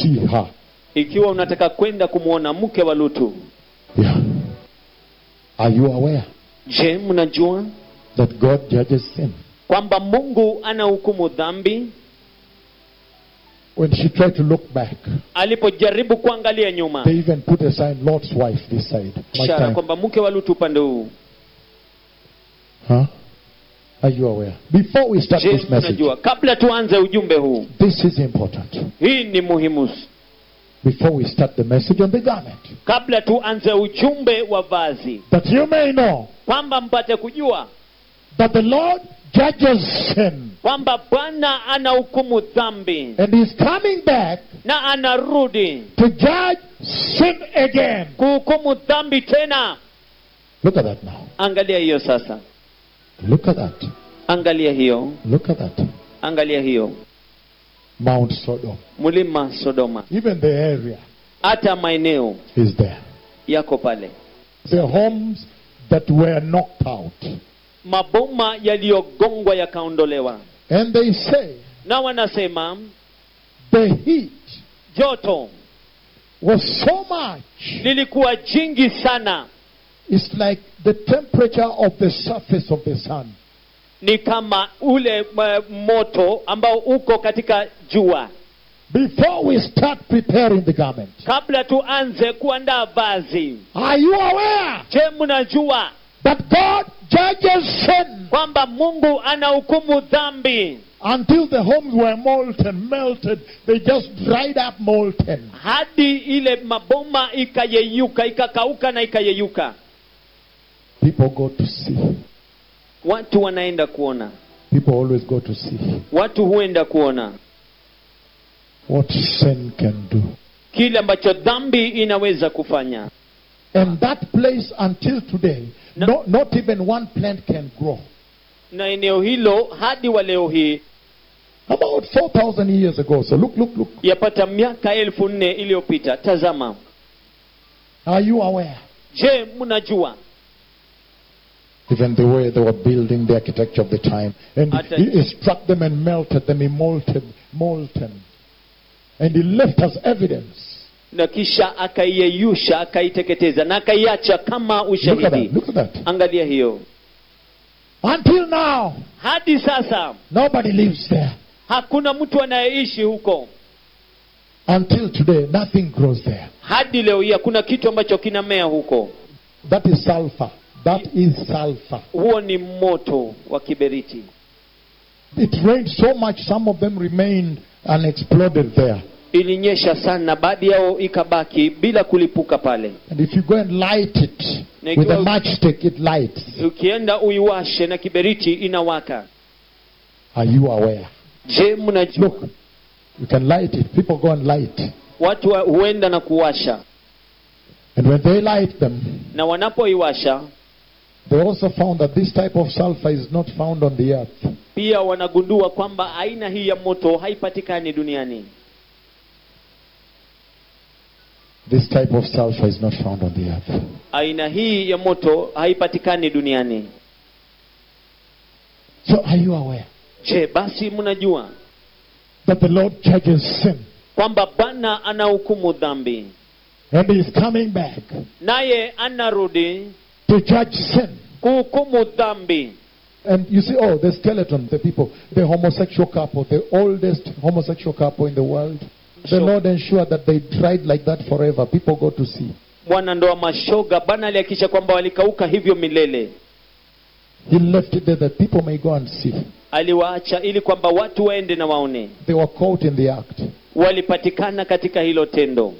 see her. ikiwa unataka kwenda kumwona mke wa lutu Yeah. Are you aware je mnajua that God judges sin? kwamba mungu anahukumu dhambi When she tried to look back, alipojaribu kuangalia nyuma they even put a sign, Lord's wife, this side. My ishara time. kwamba mke wa lutu upande huu Huh? Are you aware? Before we start je this message, mnajua kabla tuanze ujumbe huu this is important. hii ni muhimu Before we start the message on the garment, kabla tuanze ujumbe wa vazi that you may know kwamba mpate kujua that the Lord judges sin kwamba bwana anahukumu dhambi and is coming back na anarudi to judge sin again. kuhukumu dhambi tena Look at that now. angalia hiyo sasa Look at that. angalia hiyo Look at that. angalia hiyo Mount Sodom. mlima sodoma Even the area hata maeneo is there. yako pale The homes that were knocked out. maboma yaliyogongwa yakaondolewa And they say na wanasema the heat joto was so much. lilikuwa jingi sana It's like the temperature of the surface of the sun. ni kama ule uh, moto ambao uko katika jua Before we start preparing the garment, kabla tuanze kuandaa vazi are you aware je mnajua that God judges sin kwamba mungu anahukumu dhambi until the homes were molten, melted? They just dried up molten. hadi ile maboma ikayeyuka ikakauka na ikayeyuka People go to see. watu wanaenda kuona People always go to see watu huenda kuona what sin can do. kile ambacho dhambi inaweza kufanya And that place until today, No. no, not even one plant can grow. na eneo hilo hadi wa leo hii About 4,000 years ago. So look, look, look. yapata miaka elfu nne iliyopita tazama Are you aware? je mnajua Even the way they were building the architecture of the time. And At- he, he struck them and melted them, he molted, molten. And he left us evidence. na kisha akaiyeyusha akaiteketeza na akaiacha kama Look at ushahidi that. Look at that. angalia hiyo Until now, hadi sasa nobody lives there. hakuna mtu anayeishi huko Until today, nothing grows there. hadi leo hii hakuna kitu ambacho kinamea huko That is sulfur. That is sulfur. huo ni moto wa kiberiti It rained so much, some of them remained unexploded there. ilinyesha sana baadhi yao ikabaki bila kulipuka pale And if you go and light it Na with a ikiwa- matchstick, it lights. ukienda uiwashe na kiberiti inawaka Are you aware? je mnajua Look, you can light it. People go and light. watu wa, huenda na kuwasha And when they light them, na wanapoiwasha they also found that this type of sulfur is not found on the earth. pia wanagundua kwamba aina hii ya moto haipatikani duniani This type of sulfur is not found on the earth. aina hii ya moto haipatikani duniani So are you aware je basi mnajua that the Lord judges sin kwamba bwana anahukumu dhambi and he is coming back naye anarudi to judge sin? kuhukumu dhambi And you see, oh, the skeleton, the people, the homosexual couple, the oldest homosexual couple in the world. The Sure. Lord ensured that they dried like that forever. People go to see. wanandoa mashoga bwana alihakikisha kwamba walikauka hivyo milele He left it there that people may go and see. aliwaacha ili kwamba watu waende na waone They were caught in the act. walipatikana katika hilo tendo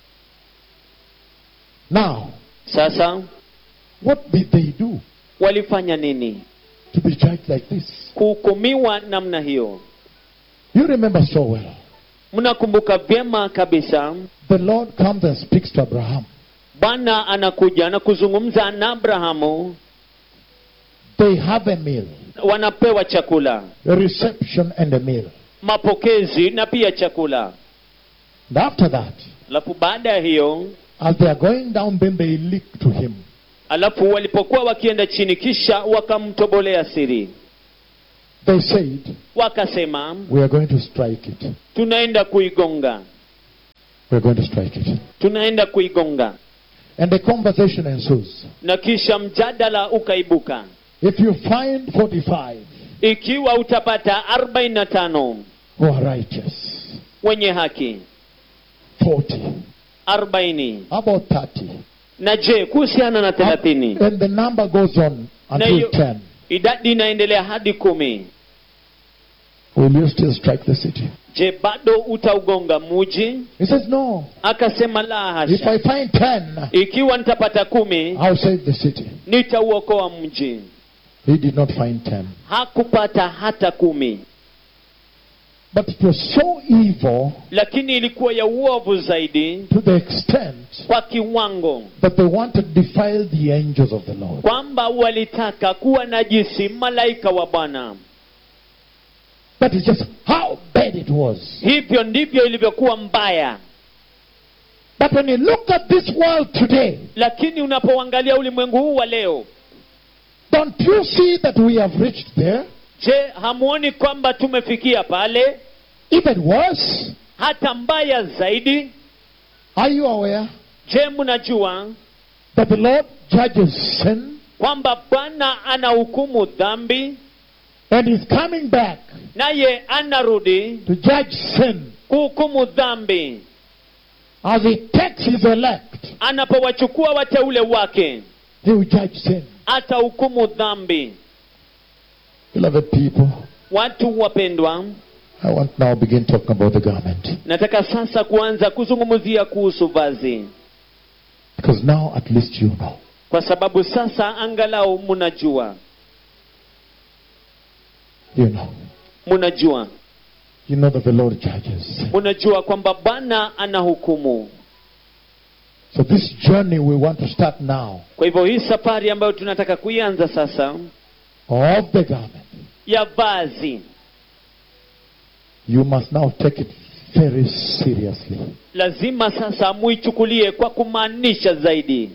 Now, sasa what did they do walifanya nini to be judged like this? kuhukumiwa namna hiyo You remember so well. mnakumbuka vyema kabisa The Lord comes and speaks to Abraham. bwana anakuja na kuzungumza na abrahamu They have a meal, wanapewa chakula a reception and a meal. mapokezi na pia chakula And after that, alafu baada ya hiyo as they are going down, then they leak to him. alafu walipokuwa wakienda chini kisha wakamtobolea siri They said, wakasema We are going to strike it. tunaenda kuigonga We're going to strike it. tunaenda kuigonga And the conversation ensues. na kisha mjadala ukaibuka If you find 45 ikiwa utapata 45 who are righteous, wenye haki 40, 40 how about 30? na je kuhusiana na 30 And the number goes on na until hiyo 10. idadi inaendelea hadi kumi Will you still strike the city? je bado utaugonga muji He says, No. akasema la If hasha I find 10, ikiwa nitapata kumi I'll save the city. nitauokoa mji He did not find 10. hakupata hata kumi But it was so evil lakini ilikuwa ya uovu zaidi to the extent kwa kiwango that they wanted to defile the angels of the Lord. kwamba walitaka kuwa najisi malaika wa bwana That is just how bad it was. hivyo ndivyo ilivyokuwa mbaya But when you look at this world today, lakini unapoangalia ulimwengu huu wa leo don't you see that we have reached there? je hamuoni kwamba tumefikia pale Even worse, hata mbaya zaidi are you aware je mnajua that the Lord judges sin kwamba bwana anahukumu dhambi and is coming back naye anarudi to judge sin kuhukumu dhambi as he takes his elect? anapowachukua wateule wake He will judge sin. atahukumu dhambi Beloved people, watu wapendwa I want now begin talking about the garment. nataka sasa kuanza kuzungumzia kuhusu vazi Because now at least you know. kwa sababu sasa angalau mnajua You know. mnajua You know that the Lord judges. mnajua kwamba bwana anahukumu So this journey we want to start now kwa hivyo hii safari ambayo tunataka kuianza sasa of the garment. ya vazi You must now take it very seriously. lazima sasa muichukulie kwa kumaanisha zaidi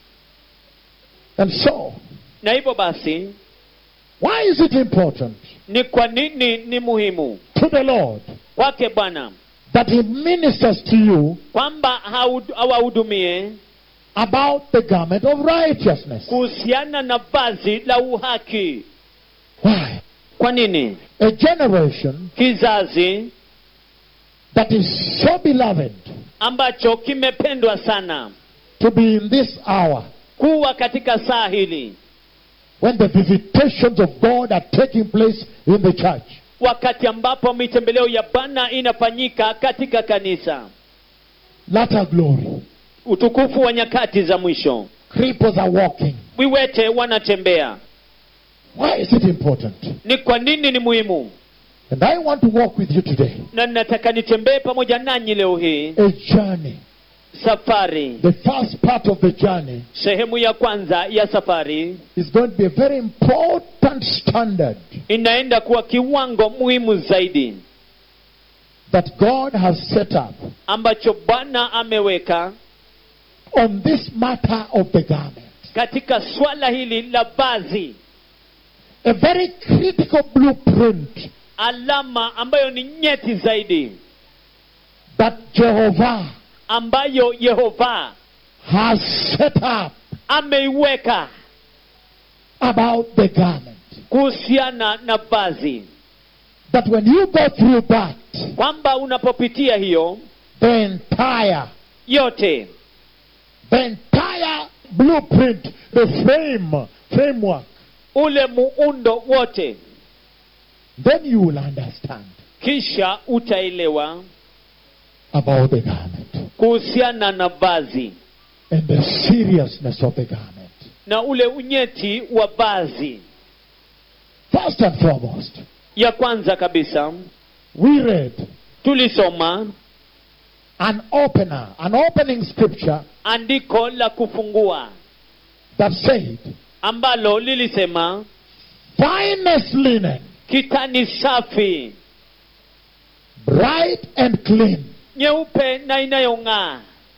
And so, na hivyo basi why is it important ni kwa nini ni muhimu to the Lord kwake bwana that He ministers to you kwamba haud- awahudumie about the garment of righteousness? kuhusiana na vazi la uhaki Why? kwa nini A generation kizazi that is so beloved ambacho kimependwa sana to be in this hour kuwa katika saa hili when the visitations of God are taking place in the church. wakati ambapo mitembeleo ya bwana inafanyika katika kanisa Latter glory. utukufu wa nyakati za mwisho Cripples are walking. viwete wanatembea Why is it important? ni kwa nini ni muhimu And I want to walk with you today. na nataka nitembee pamoja nanyi leo hii A journey. safari The first part of the journey sehemu ya kwanza ya safari is going to be a very important standard inaenda kuwa kiwango muhimu zaidi that God has set up ambacho bwana ameweka on this matter of the garment. katika swala hili la vazi A very critical blueprint alama ambayo ni nyeti zaidi that Jehovah ambayo yehova has set up ameiweka about the garment. kuhusiana na vazi That when you go through that, kwamba unapopitia hiyo the entire, yote the entire blueprint, the frame, framework, ule muundo wote then you will understand kisha utaelewa about the garment kuhusiana na vazi and the seriousness of the garment. na ule unyeti wa vazi First and foremost, ya kwanza kabisa we read tulisoma an opener, an opening scripture andiko la kufungua that said, ambalo lilisema finest linen, kitani safi bright and clean, nyeupe na inayong'aa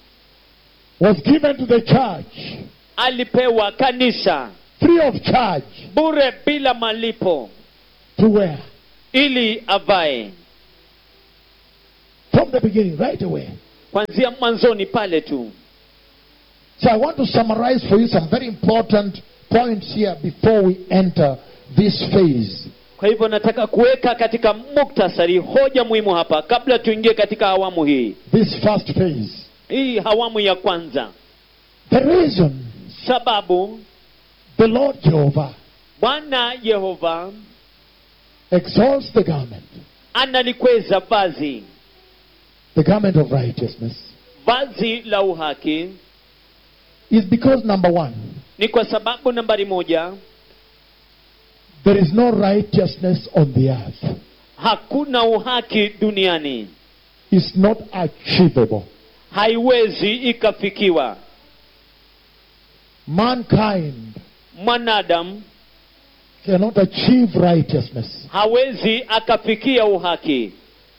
was given to the church alipewa kanisa free of charge bure bila malipo to wear. ili avae From the beginning, right away. kwanzia mwanzoni pale tu So I want to summarize for you some very important points here before we enter this phase. kwa hivyo nataka kuweka katika muktasari hoja muhimu hapa kabla tuingie katika awamu hii This first phase. hii awamu ya kwanza The reason sababu the Lord Jehovah bwana yehova exalts the garment, analikweza vazi the garment of righteousness, vazi la uhaki is because number one, ni kwa sababu nambari moja there is no righteousness on the earth. hakuna uhaki duniani It's not achievable. haiwezi ikafikiwa Mankind mwanadamu cannot achieve righteousness. hawezi akafikia uhaki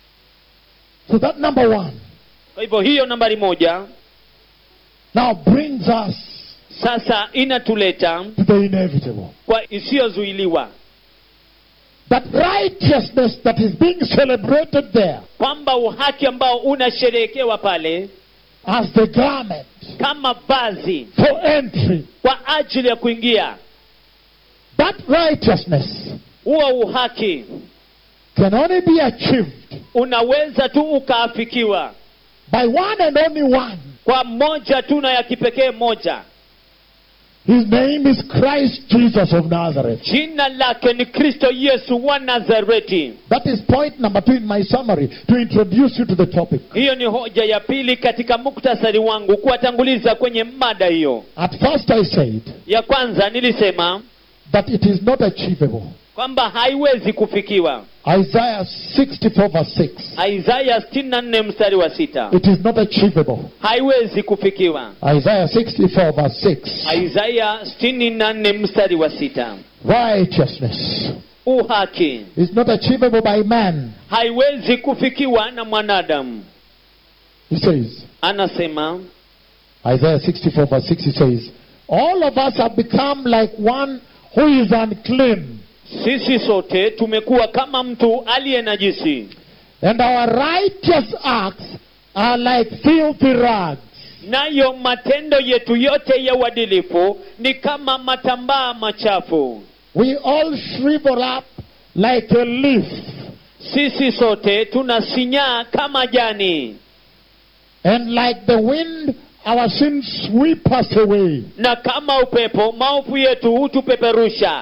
So that number one kwa hivyo hiyo nambari moja now brings us sasa inatuleta to the inevitable. kwa isiyozuiliwa That righteousness that is being celebrated there kwamba uhaki ambao unasherehekewa pale as the garment kama vazi for entry, kwa ajili ya kuingia that righteousness huo uhaki can only be achieved unaweza tu ukaafikiwa by one and only one. kwa moja tu na ya kipekee moja His name is Christ Jesus of Nazareth. jina lake ni kristo yesu wa nazareti That is point number two in my summary to introduce you to the topic. hiyo ni hoja ya pili katika muktasari wangu kuwatanguliza kwenye mada hiyo At first, I said ya kwanza nilisema that it is not achievable. kwamba haiwezi kufikiwa Isaiah 64, verse 6. isaya 64 mstari wa sita It is not achievable. haiwezi kufikiwa Isaiah 64, verse 6. isaya 64 mstari wa sita Righteousness uhaki is not achievable by man. haiwezi kufikiwa na mwanadamu He says, anasema Isaiah 64, verse 6, he says, All of us have become like one who is unclean, sisi sote tumekuwa kama mtu aliye najisi and our righteous acts are like filthy rags. nayo matendo yetu yote ya uadilifu ni kama matambaa machafu We all shrivel up like a leaf, sisi sote tunasinyaa kama jani and like the wind, our sins sweep us away. na kama upepo maovu yetu hutupeperusha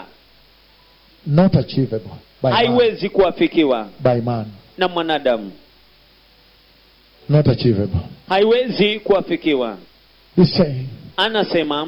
Not achievable by man. haiwezi kuafikiwa By man. na mwanadamu Not achievable. haiwezi kuafikiwa He's saying anasema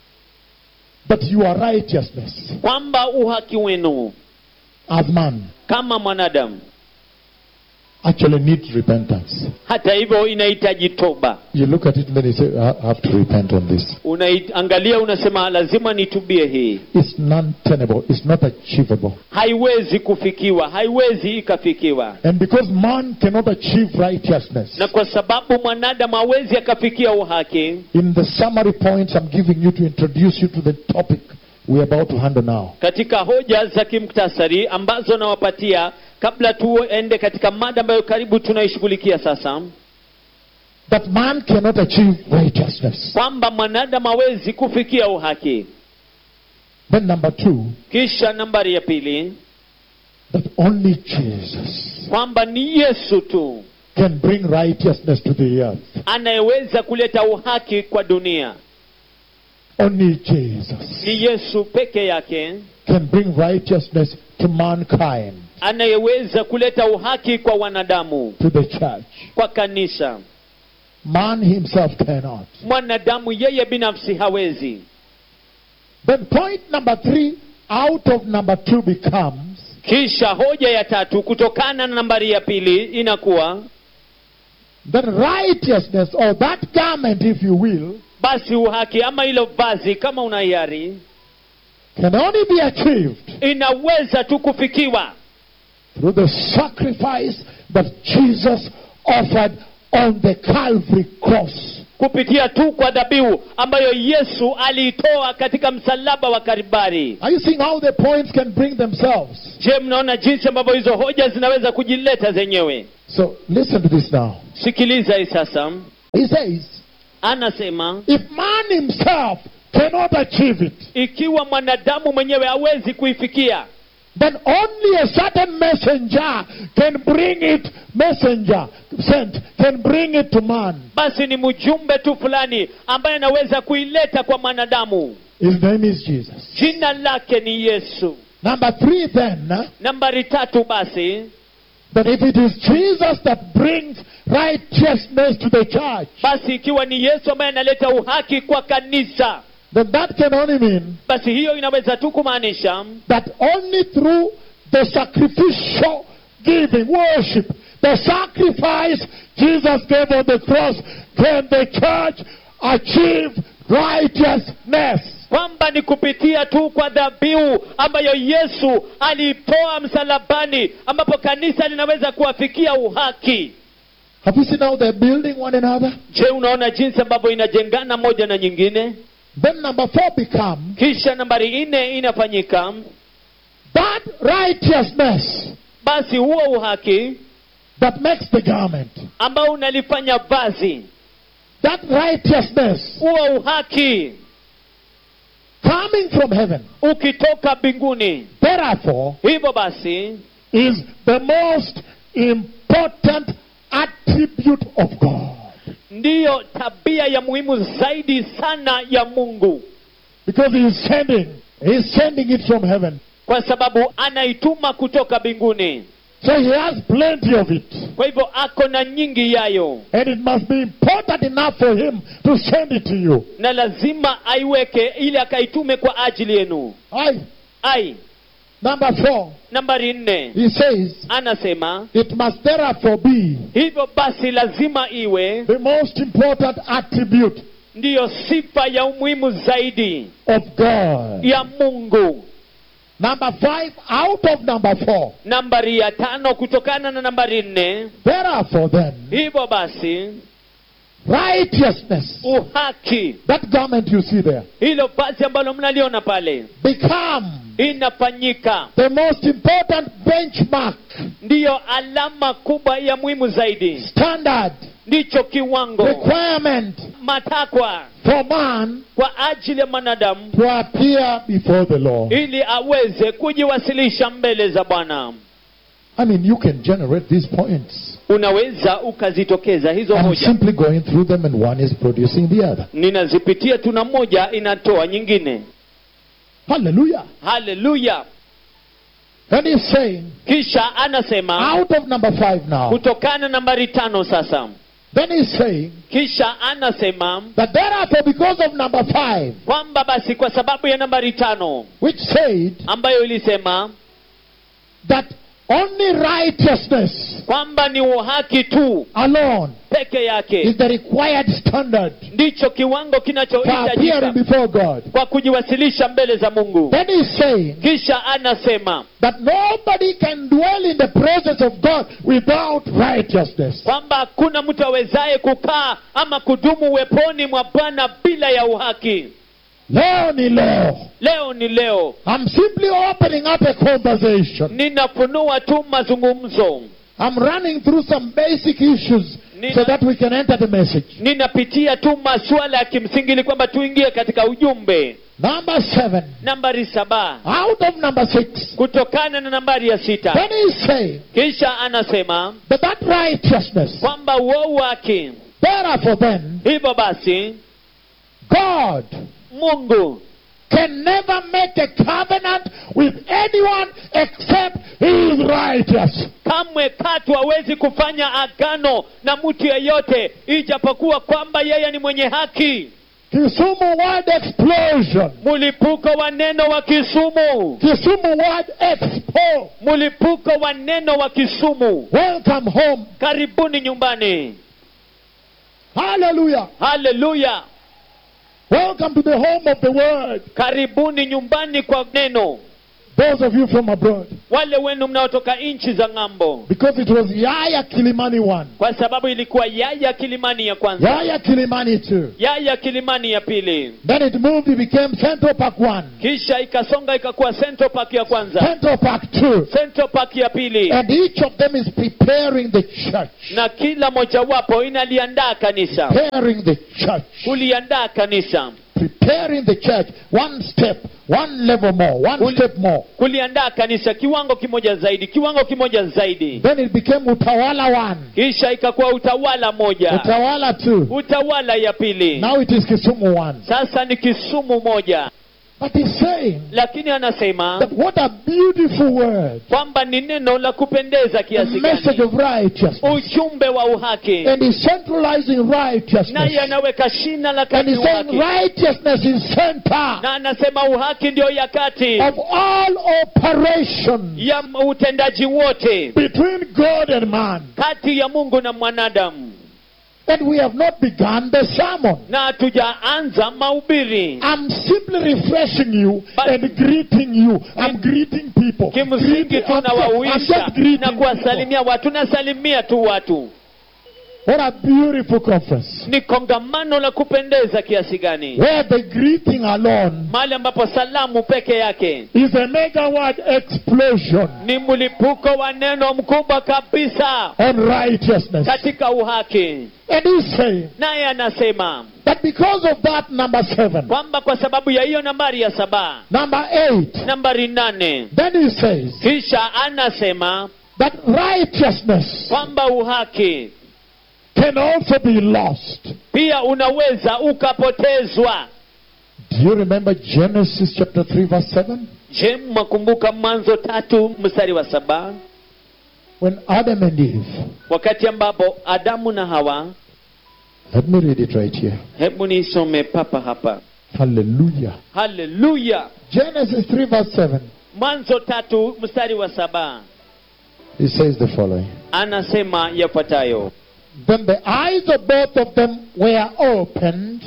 that your righteousness kwamba uhaki wenu as man kama mwanadamu actually needs repentance. hata hivyo inahitaji toba You look at it and then you say, I have to repent on this. unaiangalia unasema lazima nitubie hii It's non-tenable. It's not achievable. haiwezi kufikiwa haiwezi ikafikiwa And because man cannot achieve righteousness, na kwa sababu mwanadamu hawezi akafikia uhaki in the summary points I'm giving you to introduce you to the topic we're about to handle now, katika hoja za kimktasari ambazo nawapatia kabla tuende katika mada ambayo karibu tunaishughulikia sasa that man cannot achieve righteousness. kwamba mwanadamu hawezi kufikia uhaki Then number two, kisha nambari ya pili that only Jesus kwamba ni yesu tu can bring righteousness to the earth. anayeweza kuleta uhaki kwa dunia Only Jesus ni yesu peke yake can bring righteousness to mankind, anayeweza kuleta uhaki kwa wanadamu to the church. kwa kanisa Man himself cannot. mwanadamu yeye binafsi hawezi Then point number three out of number two becomes kisha hoja ya tatu kutokana na nambari ya pili inakuwa that righteousness or that garment, if you will, basi uhaki ama hilo vazi kama una hiari can only be achieved inaweza tu kufikiwa through the sacrifice that Jesus offered on the Calvary cross. kupitia tu kwa dhabihu ambayo yesu aliitoa katika msalaba wa karibari Are you seeing how the points can bring themselves? je mnaona jinsi ambavyo hizo hoja zinaweza kujileta zenyewe So listen to this now. sikiliza hii sasa He says, anasema if man himself cannot achieve it, ikiwa mwanadamu mwenyewe hawezi kuifikia then only a certain messenger can bring it, messenger sent, can bring it to man. basi ni mjumbe tu fulani ambaye anaweza kuileta kwa mwanadamu His name is Jesus. jina lake ni yesu Number three, then, uh, nambari tatu basi that if it is Jesus that brings righteousness to the church, basi ikiwa ni yesu ambaye analeta uhaki kwa kanisa then that can only mean basi hiyo inaweza tu kumaanisha that only through the sacrificial giving, worship, the sacrifice Jesus gave on the cross, can the church achieve righteousness. kwamba ni kupitia tu kwa dhabihu ambayo yesu aliitoa msalabani ambapo kanisa linaweza kuwafikia uhaki Have you seen how they're building one another? je unaona jinsi ambavyo inajengana moja na nyingine Then number four become kisha nambari nne inafanyika that righteousness basi huo uhaki that makes the garment. ambao unalifanya vazi That righteousness huo uhaki coming from heaven. ukitoka mbinguni Therefore, hivyo basi is the most important attribute of God. ndiyo tabia ya muhimu zaidi sana ya mungu Because he is sending, he is sending it from heaven. kwa sababu anaituma kutoka mbinguni So he has plenty of it. kwa hivyo ako na nyingi yayo And it must be important enough for him to send it to you. na lazima aiweke ili akaitume kwa ajili yenu Aye. ai Number four, nambari nne he says, anasema it must therefore be hivyo basi lazima iwe the most important attribute ndiyo sifa ya umuhimu zaidi of God. ya mungu Number five, out of number four. nambari ya tano kutokana na nambari nne Therefore, then, hivyo basi righteousness, uhaki that garment you see there, hilo vazi ambalo mnaliona pale become inafanyika the most important benchmark, ndiyo alama kubwa ya muhimu zaidi standard, ndicho kiwango requirement matakwa for man kwa ajili ya mwanadamu to appear before the Lord. ili aweze kujiwasilisha mbele za bwana I mean, you can generate these points. unaweza ukazitokeza hizo I'm hoja simply going through them, and one is producing the other. ninazipitia tuna moja inatoa nyingine Hallelujah. haleluya And he's saying, kisha anasema out of number five now, kutokana nambari tano sasa then he's saying kisha anasema that thereafter, because of number five, kwamba basi kwa sababu ya nambari tano which said ambayo ilisema that only righteousness kwamba ni uhaki tu alone peke is yake the required standard ndicho kiwango for appearing kinachohitajika before God. kwa kujiwasilisha mbele za mungu Then he's saying kisha anasema that nobody can dwell in the presence of God without righteousness. kwamba hakuna mtu awezaye kukaa ama kudumu uweponi mwa bwana bila ya uhaki Leo ni leo. leo ni leo I'm simply opening up a conversation. ninafunua tu mazungumzo I'm running through some basic issues Nina- so that we can enter the message. ninapitia tu masuala ya kimsingi ili kwamba tuingie katika ujumbe Number seven. nambari saba Out of number six. kutokana na nambari ya sita Then he's saying kisha anasema that that righteousness, kwamba uou wake therefore then, hivyo basi God mungu can never make a covenant with anyone except he is righteous. kamwe katu hawezi kufanya agano na mtu yeyote ijapokuwa kwamba yeye ni mwenye haki Kisumu word explosion. mlipuko wa neno wa kisumu Kisumu word expo. mlipuko wa neno wa kisumu Welcome home. karibuni nyumbani Hallelujah. haleluya Welcome to the home of the word. karibuni nyumbani kwa neno Those of you from abroad. wale wenu mnaotoka nchi za ng'ambo Because it was Yaya Kilimani 1. kwa sababu ilikuwa yaya kilimani ya kwanza Yaya Kilimani 2. yaya kilimani ya pili Then it moved, it became Central Park 1. kisha ikasonga ikakuwa central park ya kwanza Central Park 2. central park ya pili And each of them is preparing the church. na kila mojawapo inaliandaa kanisa Preparing the church. kuliandaa kanisa Preparing the church. One step, one level more, one Uli- step more. kuliandaa kanisa kiwango kimoja zaidi kiwango kimoja zaidi Then it became Utawala 1. kisha ikakuwa utawala moja Utawala 2. utawala ya pili Now it is Kisumu 1. sasa ni kisumu moja But he's saying lakini anasema that what a beautiful word. kwamba ni neno la kupendeza The kiasi message gani of righteousness. ujumbe wa uhaki And he's centralizing righteousness. naye anaweka shina la And kati he's saying uhaki righteousness is center na anasema uhaki ndio ya kati of all operations ya utendaji wote between God and man. kati ya mungu na mwanadamu And we have not begun the sermon. na hatujaanza mahubiri I'm simply refreshing you But- and greeting you. I'm greeting people. kimsingi Greeting- I'm just- I'm tunawauisha just greeting na people. kuwasalimia watu nasalimia tu watu What a beautiful conference. ni kongamano la kupendeza kiasi gani Where the greeting alone mahali ambapo salamu peke yake is a megawatt explosion ni mlipuko wa neno mkubwa kabisa on righteousness. katika uhaki And he's saying naye anasema that because of that, number seven, kwamba kwa sababu ya hiyo nambari ya saba number eight, nambari nane then he says kisha anasema that righteousness kwamba uhaki can also be lost. pia unaweza ukapotezwa Do you remember Genesis chapter 3, verse 7? je mwakumbuka mwanzo tatu mstari wa saba When Adam and Eve, wakati ambapo adamu na hawa let me read it right here. hebu nisome papa hapa Hallelujah. haleluya Genesis 3, verse 7. mwanzo tatu mstari wa saba He says the following anasema yafuatayo Then the eyes of both of them were opened,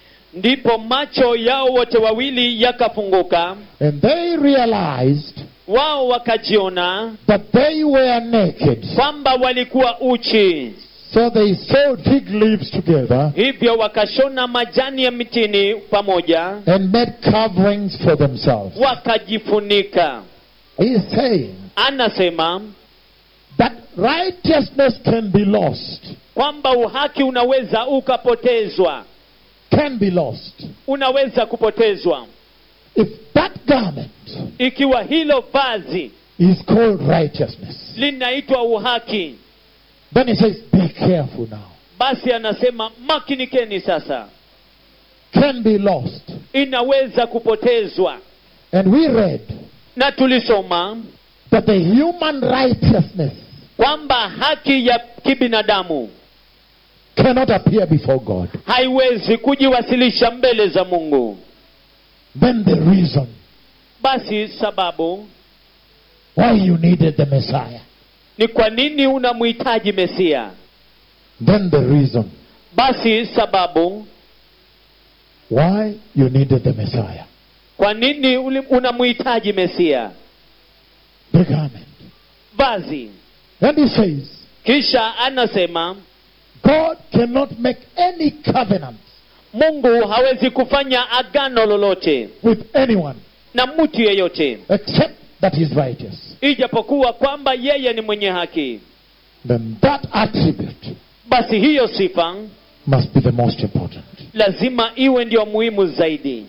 ndipo macho yao wote wawili yakafunguka and they realized wao wakajiona that they were naked. kwamba walikuwa uchi So they sewed fig leaves together hivyo wakashona majani ya mitini pamoja and made coverings for themselves. wakajifunika He is saying anasema that righteousness can be lost. kwamba uhaki unaweza ukapotezwa Can be lost. unaweza kupotezwa If that garment ikiwa hilo vazi is called righteousness, linaitwa uhaki then he says, Be careful now. basi anasema makinikeni sasa Can be lost. inaweza kupotezwa And we read na tulisoma that the human righteousness kwamba haki ya kibinadamu cannot appear before God. haiwezi kujiwasilisha mbele za mungu Then the reason basi sababu why you needed the Messiah. ni kwa nini unamhitaji mesia Then the reason basi sababu why you needed the Messiah. kwa nini uli- unamhitaji mesia The garment. vazi And he says, kisha anasema God cannot make any covenant mungu hawezi kufanya agano lolote with anyone na mtu yeyote except that he's righteous. ijapokuwa kwamba yeye ni mwenye haki Then that attribute basi hiyo sifa must be the most important. lazima iwe ndio muhimu zaidi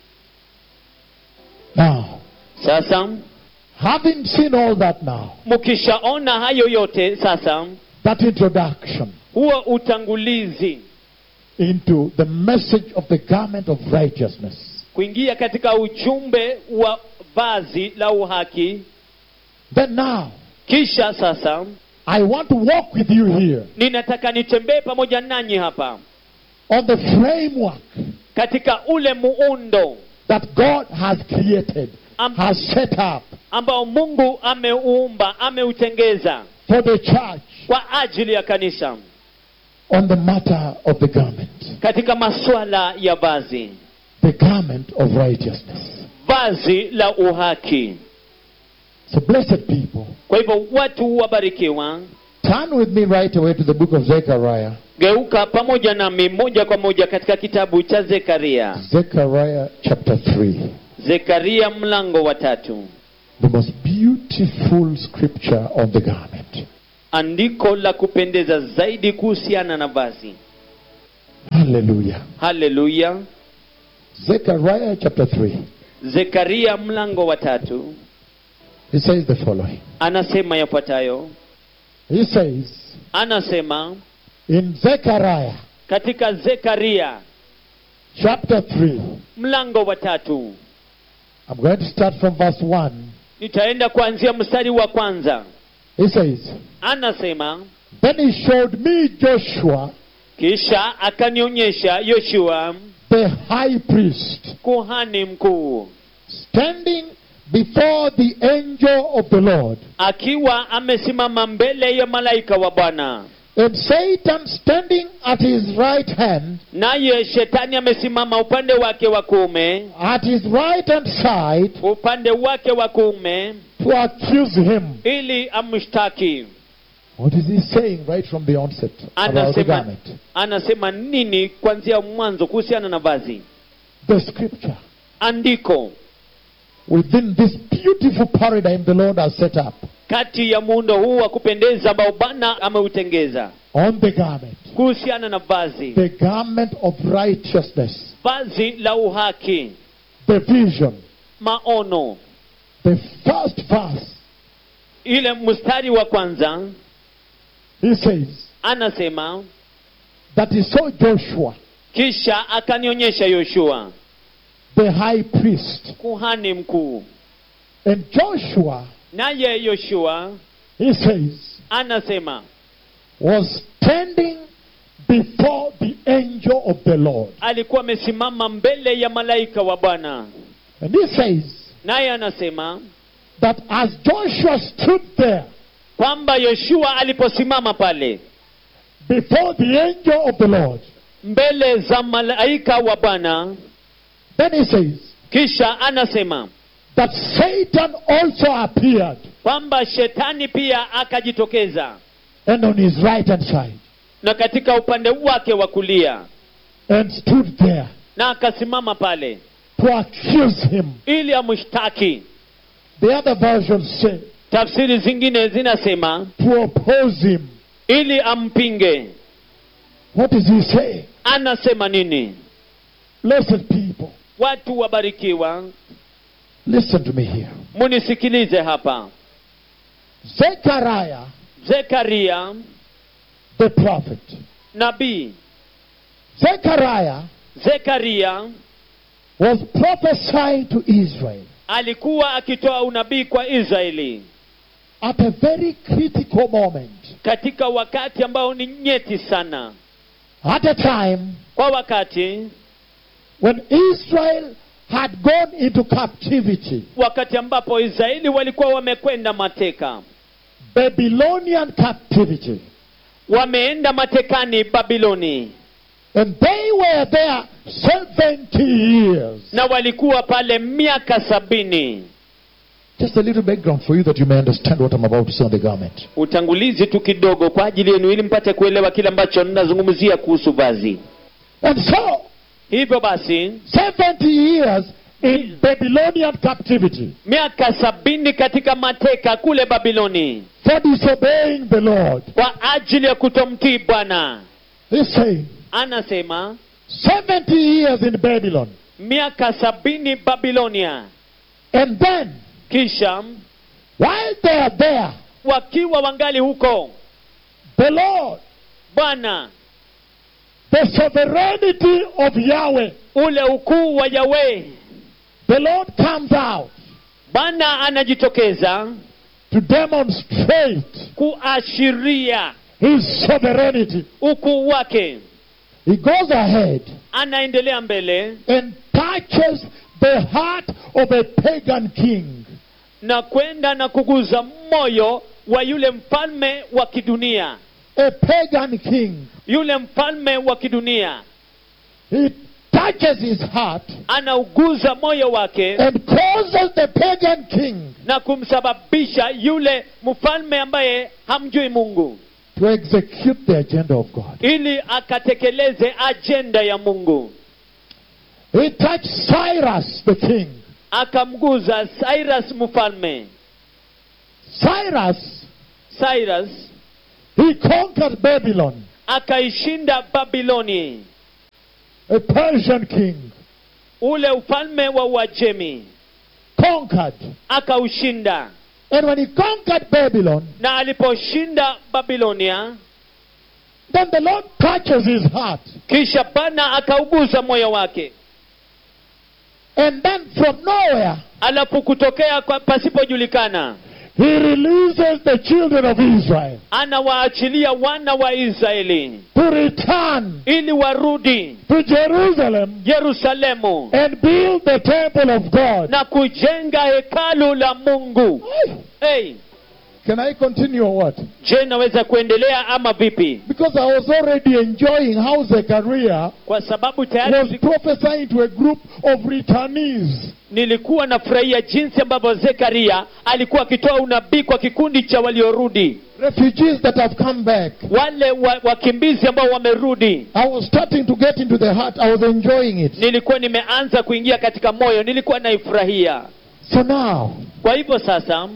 Now, sasa having seen all that now, mkishaona hayo yote sasa that introduction huo utangulizi into the message of the garment of righteousness, kuingia katika ujumbe wa vazi la uhaki then now kisha sasa I want to walk with you here ninataka nitembee pamoja nanyi hapa on the framework katika ule muundo that God has created, Am- has set up ambao mungu ameuumba ameutengeza for the church kwa ajili ya kanisa on the matter of the garment, katika masuala ya vazi the garment of righteousness. vazi la uhaki So, blessed people, kwa hivyo watu wabarikiwa turn with me right away to the book of Zechariah. geuka pamoja nami moja kwa moja katika kitabu cha zekaria Zechariah chapter 3. zekaria mlango wa tatu The most beautiful scripture on the garment. andiko la kupendeza zaidi kuhusiana na vazi Hallelujah. haleluya Zechariah chapter 3. zekaria mlango wa tatu He says the following. anasema yafuatayo He says anasema in Zechariah katika zekaria chapter 3, mlango wa tatu I'm going to start from verse 1. nitaenda kuanzia mstari wa kwanza He says, anasema Then he showed me Joshua, kisha akanionyesha yoshua the high priest, kuhani mkuu standing before the angel of the Lord, akiwa amesimama mbele ya malaika wa bwana and Satan standing at his right hand, naye shetani amesimama upande wake wa kuume at his right hand side, upande wake wa kuume to accuse him. ili amshtaki What is he saying right from the onset about the anasema, garment? anasema nini kuanzia mwanzo kuhusiana na vazi The scripture. andiko Within this beautiful paradigm the Lord has set up kati ya muundo huu wa kupendeza ambao bwana ameutengeza on the garment, kuhusiana na vazi the garment of righteousness, vazi la uhaki the vision, maono the first verse. ile mstari wa kwanza He says anasema that he saw Joshua, kisha akanionyesha yoshua the high priest, kuhani mkuu and Joshua, naye yoshua he says, anasema was standing before the angel of the Lord. alikuwa amesimama mbele ya malaika wa bwana And he says naye anasema that as Joshua stood there kwamba yoshua aliposimama pale before the angel of the Lord, mbele za malaika wa bwana then he says kisha anasema that Satan also appeared kwamba shetani pia akajitokeza and on his right hand side na katika upande wake wa kulia and stood there na akasimama pale to accuse him. ili amshtaki The other versions say tafsiri zingine zinasema to oppose him. ili ampinge What is he saying? anasema nini Blessed people, watu wabarikiwa listen to me here. munisikilize hapa Zechariah, zekaria the prophet, nabii Zechariah zekaria was prophesying to Israel alikuwa akitoa unabii kwa israeli at a very critical moment, katika wakati ambao ni nyeti sana at a time kwa wakati when Israel had gone into captivity, wakati ambapo israeli walikuwa wamekwenda mateka Babylonian captivity, wameenda matekani babiloni and they were there 70 years. na walikuwa pale miaka sabini Just a little background for you that you may understand what I'm about to say on the garment. utangulizi tu kidogo kwa ajili yenu ili mpate kuelewa kile ambacho ninazungumzia kuhusu vazi And so, hivyo basi 70 years in Babylonian captivity miaka sabini katika mateka kule babiloni for disobeying the Lord. kwa ajili ya kutomtii bwana He's saying anasema 70 years in Babylon. miaka sabini babilonia And then, kisha while they are there, wakiwa wangali huko the Lord, bwana the sovereignty of Yahweh, ule ukuu wa yawe the Lord comes out bwana anajitokeza to demonstrate kuashiria his sovereignty. ukuu wake He goes ahead anaendelea mbele and touches the heart of a pagan king. na kwenda na kuguza moyo wa yule mfalme wa kidunia A pagan king. yule mfalme wa kidunia He touches his heart anauguza moyo wake and causes the pagan king na kumsababisha yule mfalme ambaye hamjui mungu to execute the agenda of God. ili akatekeleze ajenda ya mungu He touched Cyrus the king. akamguza cyrus mfalme Cyrus, cyrus he conquered Babylon, akaishinda babiloni a Persian king. ule ufalme wa uajemi Conquered. akaushinda And when he conquered Babylon, na aliposhinda babilonia then the Lord touches his heart. kisha bwana akauguza moyo wake And then from nowhere, alafu kutokea kwa pasipojulikana he releases the children of Israel anawaachilia wana wa israeli to return ili warudi to Jerusalem yerusalemu and build the temple of God. na kujenga hekalu la mungu hey, Can I continue or what? je naweza kuendelea ama vipi Because I was already enjoying how Zechariah kwa sababu was tayari prophesying to a group of returnees. nilikuwa nafurahia jinsi ambavyo zekaria alikuwa akitoa unabii kwa kikundi cha waliorudi refugees that have come back. wale wa, wakimbizi ambao wamerudi I was starting to get into the heart. I was enjoying it. nilikuwa nimeanza kuingia katika moyo nilikuwa naifurahia So now, kwa hivyo sasa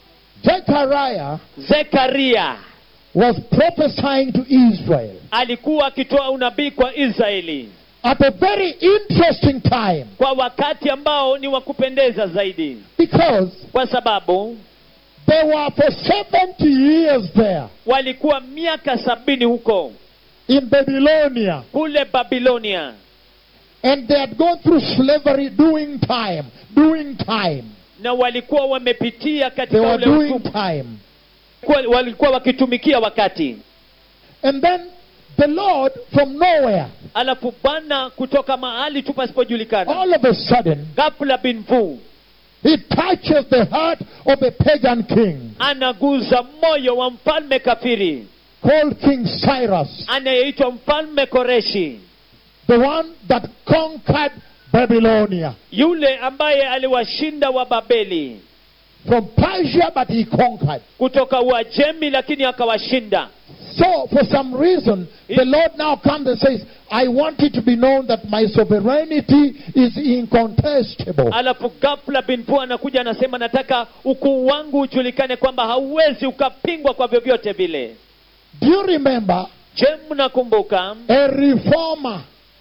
Zechariah zekaria was prophesying to Israel alikuwa akitoa unabii kwa israeli at a very interesting time kwa wakati ambao ni wa kupendeza zaidi because kwa sababu they were for 70 years there walikuwa miaka sabini huko in Babylonia kule babilonia and they had gone through slavery doing time, doing time. na walikuwa wamepitia They katika were ule doing utumwa time. Walikuwa- walikuwa wakitumikia wakati And then the Lord from nowhere, alafu bwana kutoka mahali tu pasipojulikana all of a sudden, ghafla binvu he touches the heart of a pagan king anaguza moyo wa mfalme kafiri called King Cyrus, anayeitwa mfalme koreshi the one that conquered Babylonia. yule ambaye aliwashinda wa babeli From Persia, but he conquered. kutoka uajemi lakini akawashinda So, for some reason, the Lord now comes and says, I want it to be known that my sovereignty is incontestable. alafu ghafla binvu anakuja anasema nataka ukuu wangu ujulikane kwamba hauwezi ukapingwa kwa vyovyote vile Do you remember je mnakumbuka a reformer,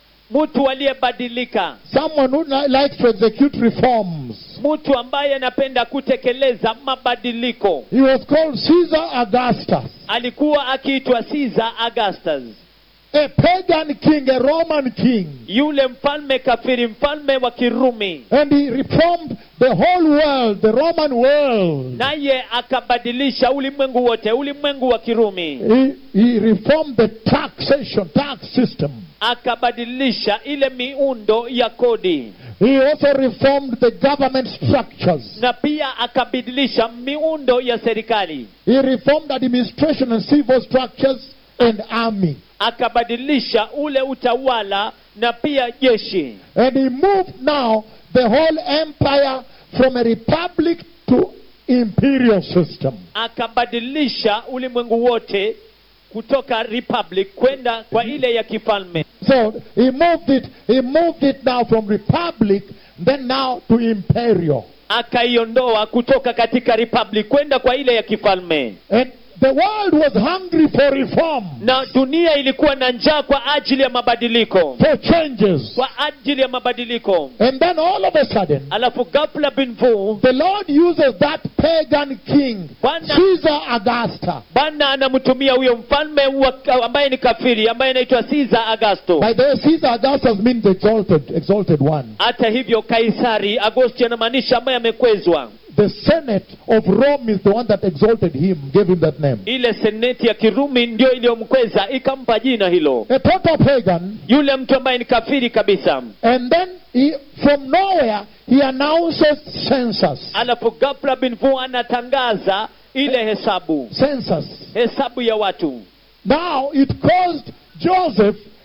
mtu aliyebadilika someone who li- likes to execute reforms? mtu ambaye anapenda kutekeleza mabadiliko He was called Caesar Augustus, alikuwa akiitwa Caesar Augustus a pagan king, a Roman king. yule mfalme kafiri mfalme wa kirumi And he reformed the whole world, the Roman world. naye akabadilisha ulimwengu wote ulimwengu wa kirumi He, he reformed the taxation, tax system. akabadilisha ile miundo ya kodi He also reformed the government structures. na pia akabadilisha miundo ya serikali He reformed administration and civil structures and army. akabadilisha ule utawala na pia jeshi And he moved now the whole empire from a republic to imperial system. akabadilisha ulimwengu wote kutoka republic kwenda kwa ile ya kifalme So he moved it, he moved it now from republic, then now to imperial. akaiondoa kutoka katika republic kwenda kwa ile ya kifalme And the world was hungry for reform, na dunia ilikuwa na njaa kwa ajili ya mabadiliko for changes. kwa ajili ya mabadiliko And then all of a sudden, alafu ghafla binvu the Lord uses that pagan king, Bwana- Caesar Augusta. bwana anamtumia huyo mfalme wa, ambaye ni kafiri ambaye anaitwa Caesar Augusto By the way, Caesar Augustus means exalted, exalted one. hata hivyo kaisari agosti anamaanisha ambaye amekwezwa The Senate of Rome is the one that exalted him, gave him that name. ile seneti ya kirumi ndio iliyomkweza ikampa jina hilo A total pagan. yule mtu ambaye ni kafiri kabisa And then he, from nowhere, he announces census. alafu ghafla binvu anatangaza ile hesabu Census. hesabu ya watu Now it caused Joseph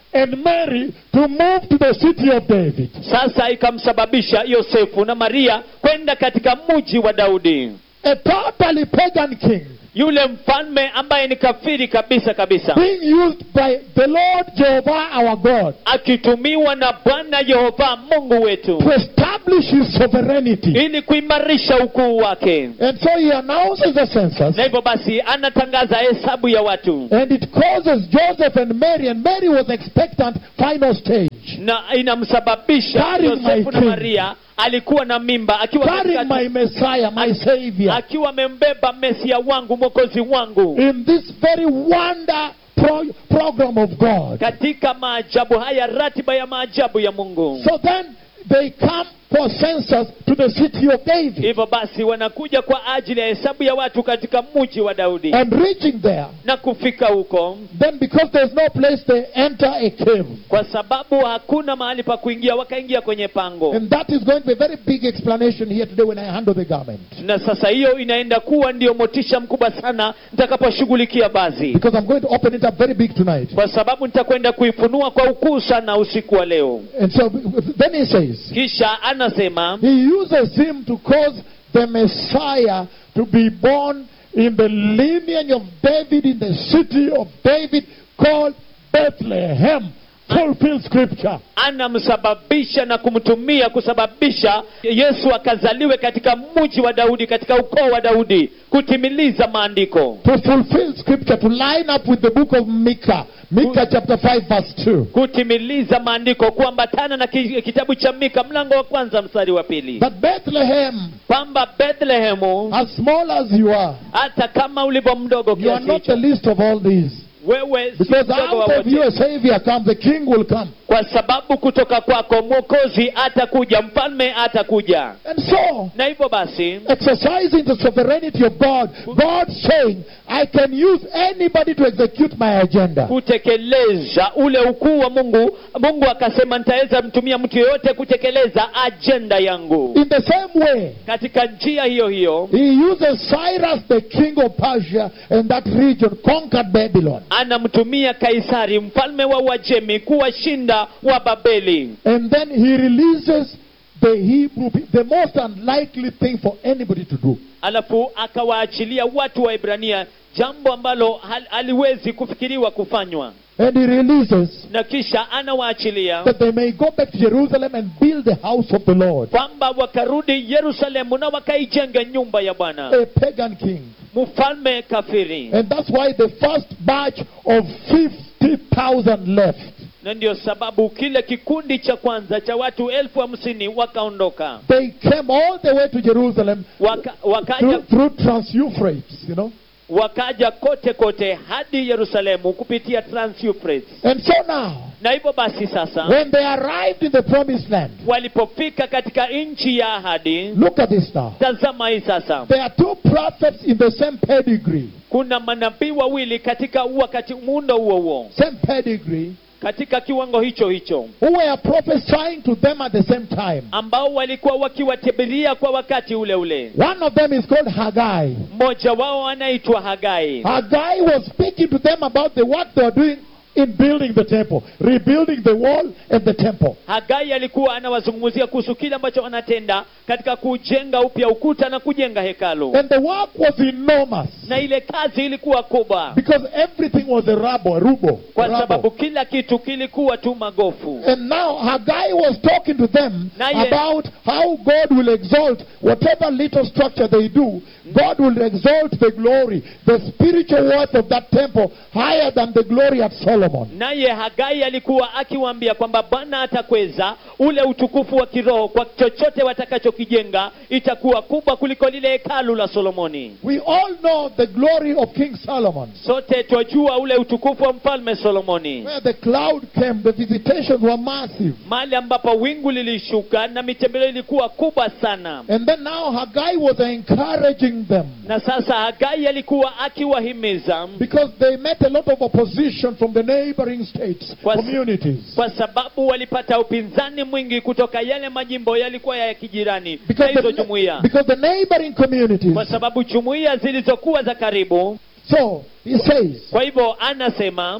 and Mary to move to the city of David. sasa ikamsababisha yosefu na maria kwenda katika mji wa daudi A totally pagan king yule mfalme ambaye ni kafiri kabisa kabisa being used by the Lord Jehovah our God akitumiwa na bwana yehova mungu wetu to establish his sovereignty. ili kuimarisha ukuu wake And so he announces the census na hivyo basi anatangaza hesabu ya watu and it causes Joseph and Mary, and Mary was expectant, final stage. na inamsababisha Carrying my yosefu na king. maria alikuwa na mimba akiwa Carrying katika- my Messiah, my Savior, akiwa amembeba mesia wangu mwokozi wangu in this very wonder pro- program of God. katika maajabu haya ratiba ya maajabu ya mungu So then they come for census to the city of David. hivyo basi wanakuja kwa ajili ya hesabu ya watu katika mji wa daudi And reaching there, na kufika huko then because there's no place, they enter a cave. kwa sababu hakuna mahali pa kuingia wakaingia kwenye pango And that is going to be a very big explanation here today when I handle the garment. na sasa hiyo inaenda kuwa ndio motisha mkubwa sana nitakaposhughulikia bazi Because I'm going to open it up very big tonight. kwa sababu nitakwenda kuifunua kwa ukuu sana usiku wa leo And so then he says, kisha anasema he uses him to cause the Messiah to be born in the lineage of David, in the city of David called Bethlehem. Fulfill scripture. anamsababisha na kumtumia kusababisha yesu akazaliwe katika mji wa daudi katika ukoo wa daudi kutimiliza maandiko To fulfill scripture, to line up with the book of Micah. Micah chapter 5 verse 2. kutimiliza maandiko kuambatana na ki- kitabu cha mika mlango wa kwanza mstari wa pili That Bethlehem, kwamba bethlehemu as small as you are, hata kama ulivyo mdogo you are kiasi not the hicho least of all these. wewe si Because mdogo wa out of you a wote Savior comes, the King will come. kwa sababu kutoka kwako mwokozi atakuja mfalme atakuja And so, na hivyo basi exercising the sovereignty of God, God saying, I can use anybody to execute my agenda. kutekeleza ule ukuu wa mungu mungu akasema nitaweza mtumia mtu yeyote kutekeleza ajenda yangu In the same way, katika njia hiyo hiyo he uses Cyrus, the king of Persia, and that region conquered Babylon. anamtumia kaisari mfalme wa uajemi kuwashinda wa babeli And then he releases the Hebrew, pe- the most unlikely thing for anybody to do. alafu akawaachilia watu wa ibrania jambo ambalo hal, haliwezi kufikiriwa kufanywa And he releases na kisha anawaachilia that they may go back to Jerusalem and build the house of the Lord. kwamba wakarudi yerusalemu na wakaijenga nyumba ya bwana A pagan king. mfalme kafiri And that's why the first batch of 50,000 left. na ndio sababu kile kikundi cha kwanza cha watu elfu hamsini wakaondoka They came all the way to Jerusalem Waka, wakaja, through, through Trans-Euphrates, you know. wakaja kote kote hadi yerusalemu kupitia trans Euphrates. And so now, na hivyo basi sasa when they arrived in the promised land, walipofika katika nchi ya ahadi look at this now. tazama hii sasa There are two prophets in the same pedigree. kuna manabii wawili katika wakati muundo huo huo Same pedigree. katika kiwango hicho hicho Who were prophesying to them at the same time. ambao walikuwa wakiwatabiria kwa wakati ule ule One of them is called Haggai. mmoja wao anaitwa hagai Haggai was speaking to them about the work they were doing in building the temple, rebuilding the wall and the temple. hagai alikuwa anawazungumzia kuhusu kile ambacho wanatenda katika kujenga upya ukuta na kujenga hekalu And the work was enormous na ile kazi ilikuwa kubwa because everything was a rubble, a rubo. kwa rubble. sababu kila kitu kilikuwa tu magofu And now Haggai was talking to them Na ye- about how God will exalt whatever little structure they do. God will exalt the glory, the spiritual worth of that temple higher than the glory of Solomon. naye hagai alikuwa akiwaambia kwamba bwana atakweza ule utukufu wa kiroho kwa chochote watakachokijenga itakuwa kubwa kuliko lile hekalu la solomoni We all know the glory of King Solomon. sote twajua ule utukufu wa mfalme solomoni Where the cloud came, the visitations were massive. mahali ambapo wingu lilishuka na mitembeleo ilikuwa kubwa sana And then now Haggai was encouraging them na sasa hagai alikuwa akiwahimiza because they met a lot of opposition from the neighboring states, Kwa- communities. kwa sababu walipata upinzani mwingi kutoka yale majimbo yalikuwa ya kijirani na Because hizo the, jumuiya because the neighboring communities. kwa sababu jumuiya zilizokuwa za karibu So he says, kwa hivyo anasema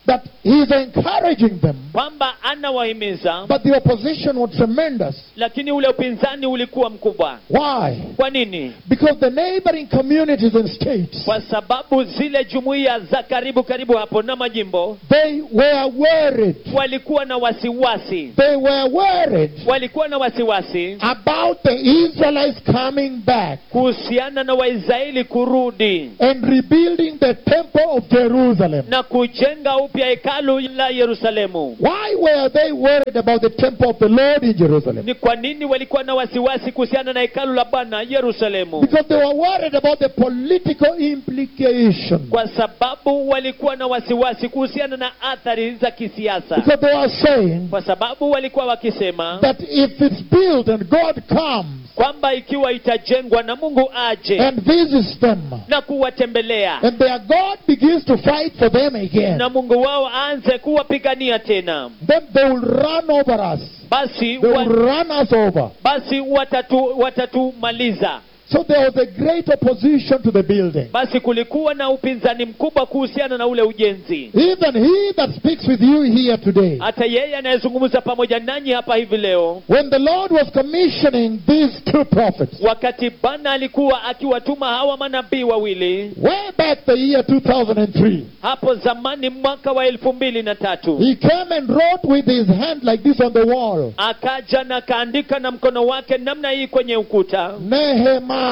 that he's encouraging them, kwamba anawahimiza but the opposition was tremendous. lakini ule upinzani ulikuwa mkubwa Why? kwa nini Because the neighboring communities and states, kwa sababu zile jumuiya za karibu karibu hapo na majimbo they were worried. walikuwa na wasiwasi They were worried walikuwa na wasiwasi about the Israelites coming back kuhusiana na waisraeli kurudi and rebuilding the temple of Jerusalem. na kujenga upya hekalu la yerusalemu Why were they worried about the temple of the Lord in Jerusalem? ni kwa nini walikuwa na wasiwasi kuhusiana na hekalu la bwana yerusalemu Because they were worried about the political implication. kwa sababu walikuwa na wasiwasi kuhusiana na athari za kisiasa Because they were saying kwa sababu walikuwa wakisema that if it's built and God comes kwamba ikiwa itajengwa na mungu aje and visits them, na kuwatembelea and their God begins to fight for them again, na mungu wao aanze kuwapigania tena then they will run over us. basi They wa, will run us over. basi watatu watatumaliza So there was a great opposition to the building. basi kulikuwa na upinzani mkubwa kuhusiana na ule ujenzi Even he that speaks with you here today, hata yeye anayezungumza pamoja nanyi hapa hivi leo when the Lord was commissioning these two prophets, wakati bwana alikuwa akiwatuma hawa manabii wawili way back the year 2003, hapo zamani mwaka wa elfu mbili na tatu he came and wrote with his hand like this on the wall. akaja na akaandika na mkono wake namna hii kwenye ukuta Nehemiah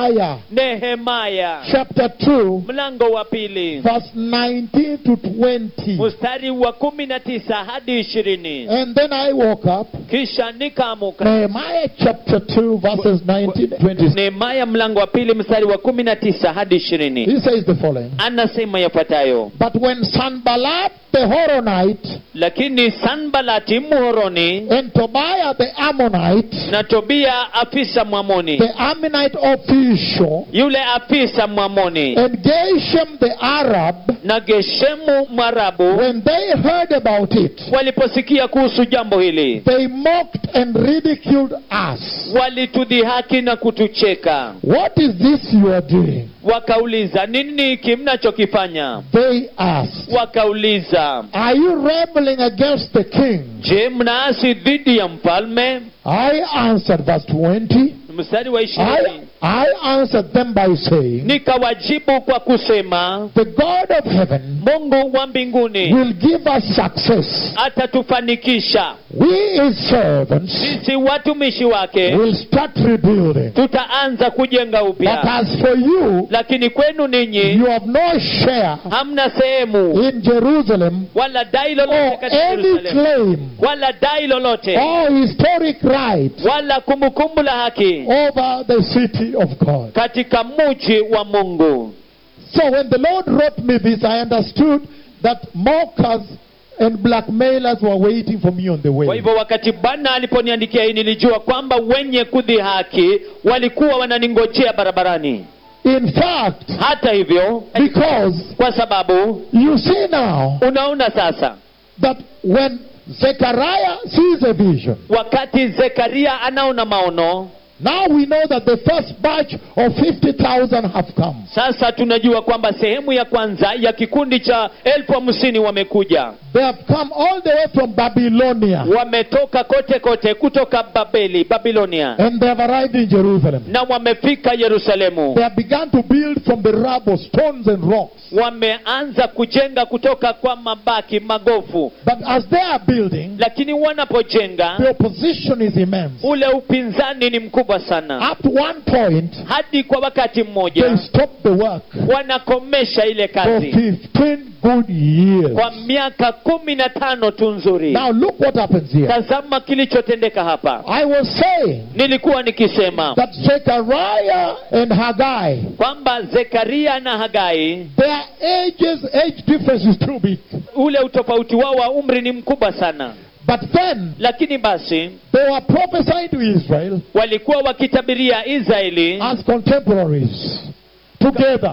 nehemaya chapter 2, mlango wa pili verse 19 to 20. mstari wa kumi na tisa hadi ishirini And then I woke up. kisha nikaamuka Nehemiah chapter 2, verses 19 to 20. nehemaya mlango wa pili mstari wa kumi na tisa hadi ishirini He says the following. anasema yafuatayo But when Sanballat the Horonite lakini sanbalati muhoroni and Tobiah the Ammonite, na tobia afisa mwamoni the Ammonite official, yule afisa mwamoni and Geshem the Arab, na geshemu mwarabu when they heard about it, waliposikia kuhusu jambo hili they mocked and ridiculed us. walitudhihaki na kutucheka What is this you are doing? wakauliza nini hiki mnachokifanya They asked. wakauliza Are you rebelling against the king? je mnaasi dhidi ya mfalme I answered, verse 20. mstari wa I, ishirini I answered them by saying, nikawajibu kwa kusema The God of heaven mungu wa mbinguni will give us success. atatufanikisha We, his servants, sisi watumishi wake will start rebuilding. tutaanza kujenga But upya as for you, lakini kwenu ninyi you have no share hamna sehemu in Jerusalem wala dai lolote or katika any Yerusalemu claim wala dai lolote or historic right wala kumbukumbu la haki over the city of God. katika mji wa mungu So when the Lord wrote me this, I understood that mockers and blackmailers were waiting for me on the kwa way. hivyo wakati bwana aliponiandikia hii nilijua kwamba wenye kudhihaki walikuwa wananingojea barabarani In fact, hata hivyo because kwa sababu you see now unaona sasa that when Zechariah sees a vision, wakati zekaria anaona maono now we know that the first batch of 50,000 have come. sasa tunajua kwamba sehemu ya kwanza ya kikundi cha elfu hamsini wamekuja They have come all the way from Babylonia wametoka kote kote kutoka babeli babilonia and they have arrived in Jerusalem. na wamefika yerusalemu They have begun to build from the rubble, stones and rocks. wameanza kujenga kutoka kwa mabaki magofu But as they are building, lakini wanapojenga the opposition is immense. ule upinzani ni mkubwa sana Up to one point, hadi kwa wakati they mmoja stopped the work wanakomesha ile for kazi 15 good years. kwa miaka kumi na tano tu nzuri Now look what happens here. tazama kilichotendeka hapa I was saying nilikuwa nikisema that Zechariah and Haggai, kwamba zekaria na hagai their ages, age difference is too big. ule utofauti wao wa umri ni mkubwa sana But then lakini basi they were prophesying to Israel walikuwa wakitabiria israeli as contemporaries together.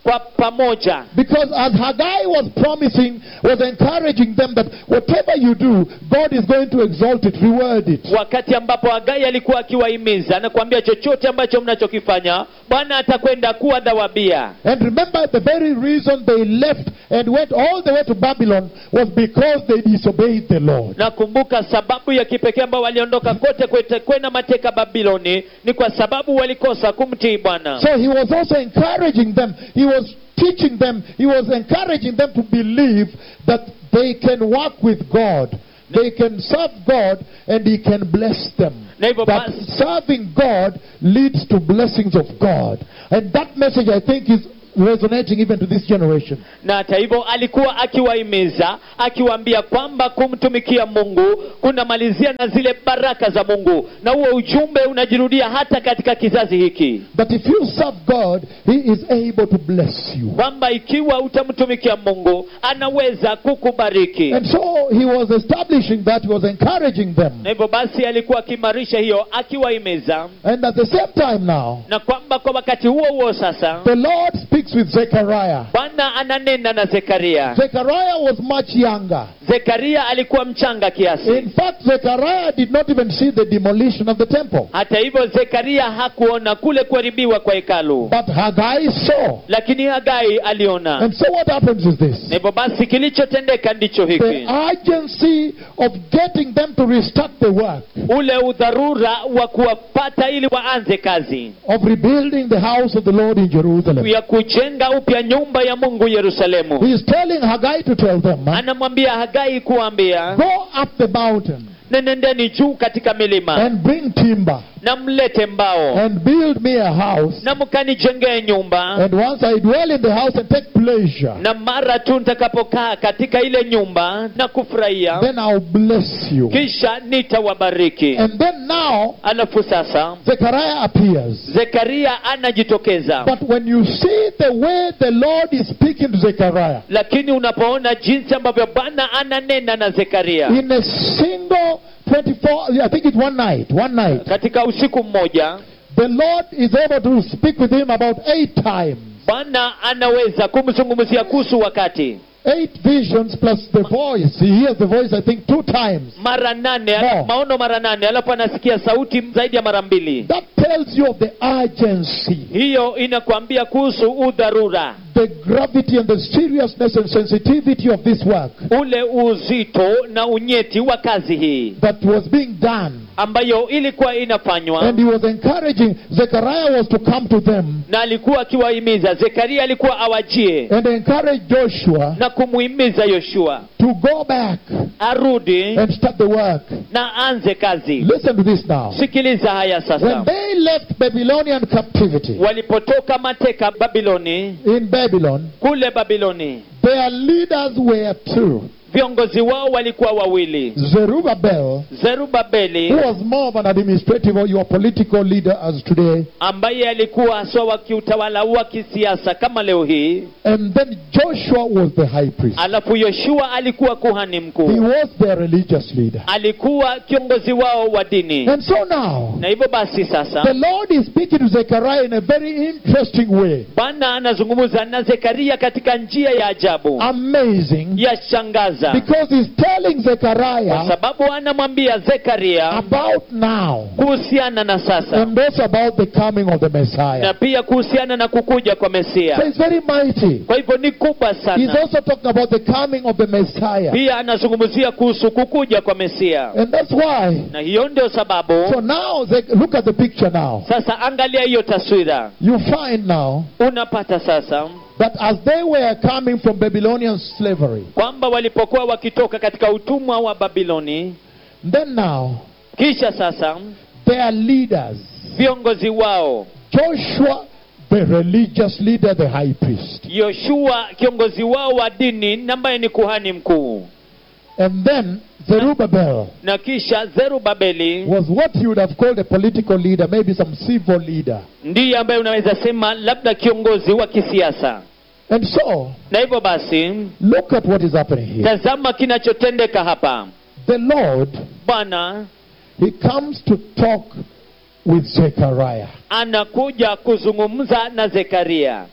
kwa pamoja Because as Haggai was promising, was encouraging them that whatever you do, God is going to exalt it, reward it. wakati ambapo hagai alikuwa akiwahimiza na kuambia chochote ambacho mnachokifanya bwana atakwenda kuwa dhawabia And remember, the very reason they left and went all the way to Babylon was because they disobeyed the Lord. nakumbuka sababu ya kipekee ambao waliondoka kote kwete- kwenda mateka babiloni ni kwa sababu walikosa kumtii bwana So he was also encouraging them. He was teaching them. He was encouraging them to believe that they can work with God. They can serve God and He can bless them. Na hivyo That basi- serving God leads to blessings of God. And that message, I think, is resonating even to this generation. na hata hivyo alikuwa akiwahimiza akiwaambia kwamba kumtumikia mungu kunamalizia na zile baraka za mungu na huo ujumbe unajirudia hata katika kizazi hiki That if you serve God, He is able to bless you. kwamba ikiwa utamtumikia mungu anaweza kukubariki And so he was establishing that, he was encouraging them. na hivyo basi alikuwa akiimarisha hiyo akiwahimiza And at the same time now, na kwamba kwa wakati huo huo sasa the Lord speaks with Zechariah. bwana ananena na zekaria Zechariah was much younger. zekaria alikuwa mchanga kiasi In fact, Zechariah did not even see the demolition of the temple. hata hivyo zekaria hakuona kule kuharibiwa kwa hekalu But Haggai saw. lakini hagai aliona And so what happens is na this. hivyo basi kilichotendeka ndicho The hiki urgency of getting them to restart the work, ule udharura wa kuwapata ili waanze kazi of rebuilding the house of the Lord in Jerusalem. ya kujenga upya nyumba ya mungu yerusalemu He is telling Haggai to tell them, huh, anamwambia hagai kuambia go up the mountain nenendeni juu katika milima and bring timber na mlete mbao and build me a house. na mkanijengee nyumba And once I dwell in the house and take pleasure, na mara tu nitakapokaa katika ile nyumba na kufurahia then I'll bless you. kisha nitawabariki And then now, alafu sasa Zechariah appears. zekaria anajitokeza But when you see the way the Lord is speaking to Zechariah, lakini unapoona jinsi ambavyo bwana ananena na zekaria in a single 24, I think it's one night, one night, katika usiku mmoja the Lord is able to speak with him about eight times. bwana anaweza kumzungumzia kuhusu wakati Eight visions plus the voice. He hears the voice, I think, two times. mara nane No. maono mara nane alafu anasikia sauti zaidi ya mara mbili That tells you of the urgency, hiyo inakwambia kuhusu udharura the gravity and the seriousness and sensitivity of this work ule uzito na unyeti wa kazi hii that was being done. ambayo ilikuwa inafanywa And he was encouraging, Zechariah was to come to them na alikuwa akiwahimiza zekaria alikuwa awajie and encourage Joshua na kumuhimiza yoshua to go back arudi and start the work. na aanze kazi Listen to this now. sikiliza haya When sasa they left Babylonian captivity walipotoka mateka babiloni in Babylon, kule babiloni their leaders were two viongozi wao walikuwa wawili Zerubbabel, who zerubabeli was more of an administrative or your political leader as today, ambaye alikuwa haswa wa kiutawala wa kisiasa kama leo hii and then Joshua was the high priest. alafu yoshua alikuwa kuhani He mkuu was their religious leader. alikuwa kiongozi wao wa dini And so now, na hivyo basi the sasa Lord is speaking to Zechariah in a very interesting way. bwana anazungumza na zekaria katika njia ya ajabu Amazing. ya shangaza Because he's telling kwa Zechariah sababu anamwambia zekaria about now kuhusiana na sasa and also about the coming of the na Messiah. pia kuhusiana na kukuja kwa So mesia it's very mighty. kwa hivyo ni kubwa He's sana also talking about the coming of the Messiah. pia anazungumzia kuhusu kukuja kwa mesia And that's why. na hiyo ndio sababu So now, Ze- look at the picture now. sasa angalia hiyo taswira You find now unapata sasa that as they were coming from Babylonian slavery, kwamba walipokuwa wakitoka katika utumwa wa babiloni then now kisha sasa their leaders, viongozi wao Joshua, the religious leader, the high priest, yoshua kiongozi wao wa dini ambaye ni kuhani mkuu and then Zerubbabel na kisha zerubabeli was what you would have called a political leader, maybe some civil leader. ndiye ambaye unaweza sema labda kiongozi wa kisiasa And so, na hivyo basi look at what is happening here. tazama kinachotendeka hapa The Lord, bwana He comes to talk with Zechariah. anakuja kuzungumza na zekaria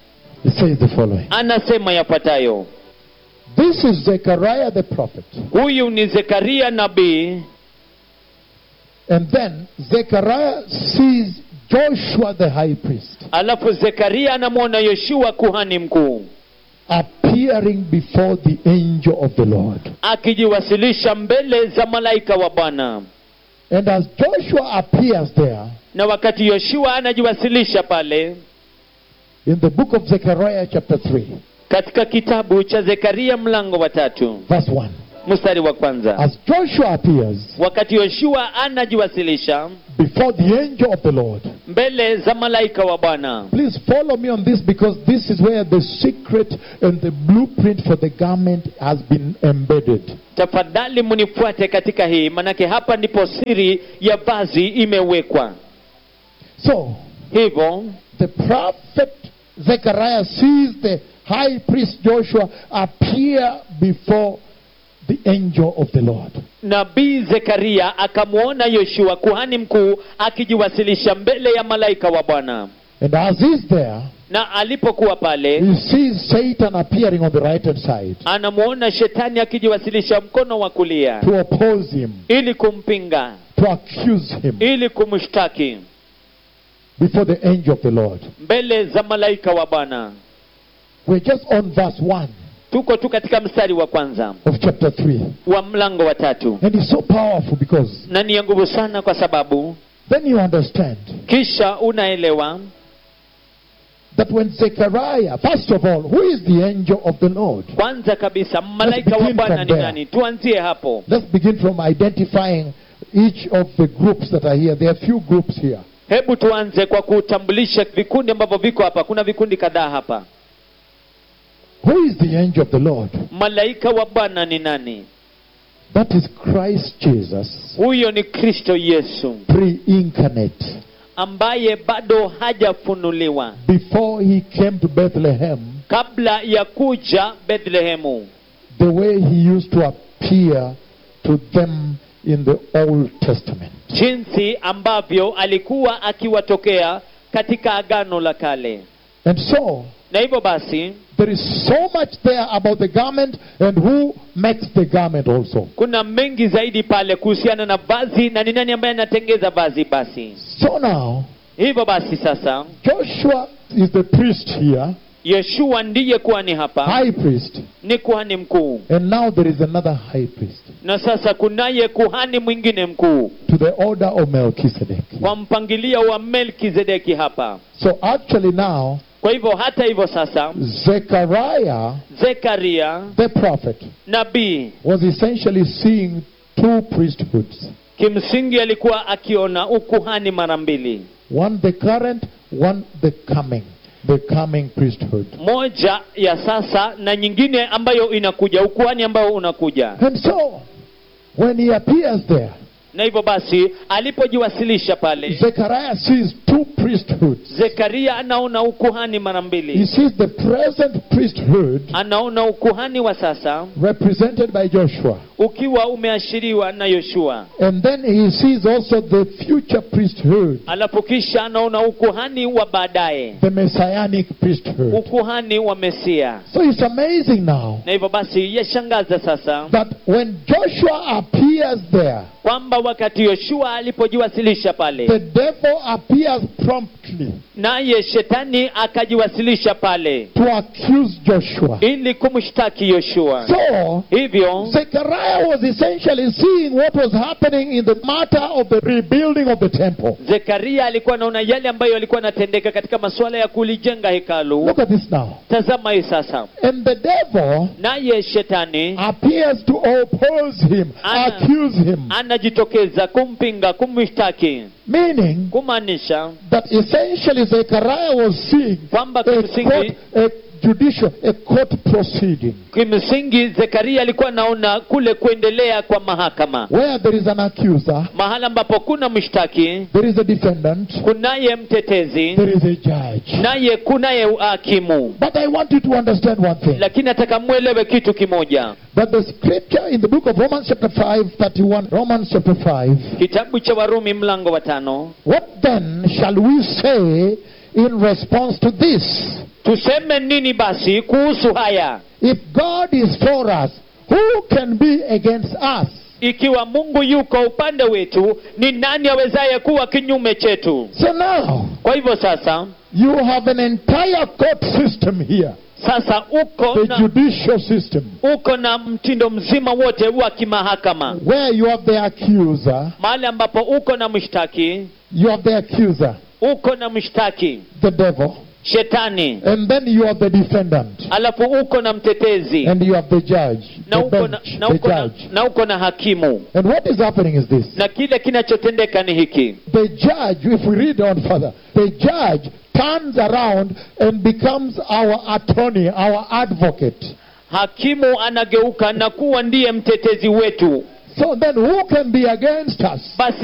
He says the following anasema yafuatayo This is Zechariah the prophet. huyu ni zekaria nabii And then Zechariah sees Joshua the high priest alafu zekaria anamwona yoshua kuhani mkuu appearing before the angel of the Lord. akijiwasilisha mbele za malaika wa bwana And as Joshua appears there na wakati yoshua anajiwasilisha pale in the book of Zechariah, chapter 3, katika kitabu cha zekaria mlango wa tatu verse 1, mstari wa kwanza as Joshua appears wakati yoshua anajiwasilisha before the angel of the Lord, mbele za malaika wa bwana please follow me on this because this is where the secret and the blueprint for the garment has been embedded. tafadhali munifuate katika hii manake hapa ndipo siri ya vazi imewekwa So, hivyo the prophet Zechariah sees the high priest Joshua appear before the angel of the Lord. nabii zekaria akamwona yoshua kuhani mkuu akijiwasilisha mbele ya malaika wa bwana And as he's there, na alipokuwa pale he sees Satan appearing on the right hand side anamwona shetani akijiwasilisha mkono wa kulia to oppose him, ili kumpinga to accuse him ili kumshtaki before the angel of the Lord. mbele za malaika wa bwana We're just on verse 1 tuko tu katika mstari wa kwanza of chapter 3. wa mlango wa tatu And it's so powerful because na ni ya nguvu sana kwa sababu then you understand kisha unaelewa that when Zechariah, first of all, who is the angel of the Lord? kwanza kabisa malaika wa begin bwana from ni there. nani tuanzie hapo Let's begin from identifying each of the groups that are here. There are few groups here. hebu tuanze kwa kutambulisha vikundi ambavyo viko hapa kuna vikundi kadhaa hapa Who is the angel of the Lord? malaika wa bwana ni nani That is Christ Jesus, huyo ni kristo yesu pre incarnate. ambaye bado hajafunuliwa Before he came to Bethlehem, kabla ya kuja bethlehemu the way he used to appear to them in the Old Testament. jinsi ambavyo alikuwa akiwatokea katika agano la kale And so, na hivyo basi there is so much there about the garment and who makes the garment also. kuna mengi zaidi pale kuhusiana na vazi na ni nani ambaye anatengeza vazi basi So now, hivyo basi sasa Joshua is the priest here, yeshua ndiye kuhani hapa high priest, ni kuhani mkuu and now there is another high priest na sasa kunaye kuhani mwingine mkuu to the order of Melchizedek. kwa mpangilio wa melkizedeki hapa So actually now, kwa hivyo hata hivyo sasa Zechariah, zekaria the prophet, nabii was essentially seeing two priesthoods. kimsingi alikuwa akiona ukuhani mara mbili One the current, one the coming. The coming priesthood. moja ya sasa na nyingine ambayo inakuja ukuhani ambao unakuja And so, when he appears there, na hivyo basi alipojiwasilisha pale Zechariah sees two priesthoods. zekaria anaona ukuhani mara He mbili sees the present priesthood anaona ukuhani wa sasa represented by Joshua. ukiwa umeashiriwa na yoshua And then he sees also the future priesthood, alafu kisha anaona ukuhani wa baadaye the messianic priesthood. ukuhani wa mesia So it's amazing now na hivyo basi yashangaza sasa that when Joshua appears there, kwamba wakati yoshua alipojiwasilisha pale the devil appears promptly naye shetani akajiwasilisha pale to accuse Joshua. ili kumshtaki yoshua So, hivyo Zechariah was essentially seeing what was happening in the matter of the rebuilding of the temple. zekaria alikuwa anaona yale ambayo yalikuwa yanatendeka katika masuala ya kulijenga hekalu Look at this now. tazama hii sasa And the devil naye shetani appears to oppose him, Ana- accuse him, anajitokeza kumpinga kumshtaki meaning kumaanisha that essentially Zechariah was seeing kwamba a court, kimsingi a judicial, a court proceeding kimsingi zekaria alikuwa anaona kule kuendelea kwa mahakama where there is an accuser, mahala ambapo kuna mshtaki there is a defendant, kunaye mtetezi there is a judge. naye kunaye hakimu But I want you to understand one thing lakini nataka mwelewe kitu kimoja that the scripture in the book of Romans, chapter 5, 31, Romans chapter 5, kitabu cha warumi mlango wa tano what then shall we say in response to this? tuseme nini basi kuhusu haya If God is for us, who can be against us? ikiwa mungu yuko upande wetu ni nani awezaye kuwa kinyume chetu So now, kwa hivyo sasa you have an entire court system here, sasa uko the na, judicial system, uko na mtindo mzima wote wa kimahakama where you have the accuser, mahali ambapo uko na mshtaki you have the accuser, uko na mshtaki the devil, shetani and then you have the defendant, alafu uko na mtetezi and you have the judge, na the uko na, bench, na, the uko na, judge. na uko na hakimu And what is happening is this. na kile kinachotendeka ni hiki The judge, if we read on further, the judge turns around and becomes our attorney, our advocate. hakimu anageuka na kuwa ndiye mtetezi wetu So then who can be against us? basi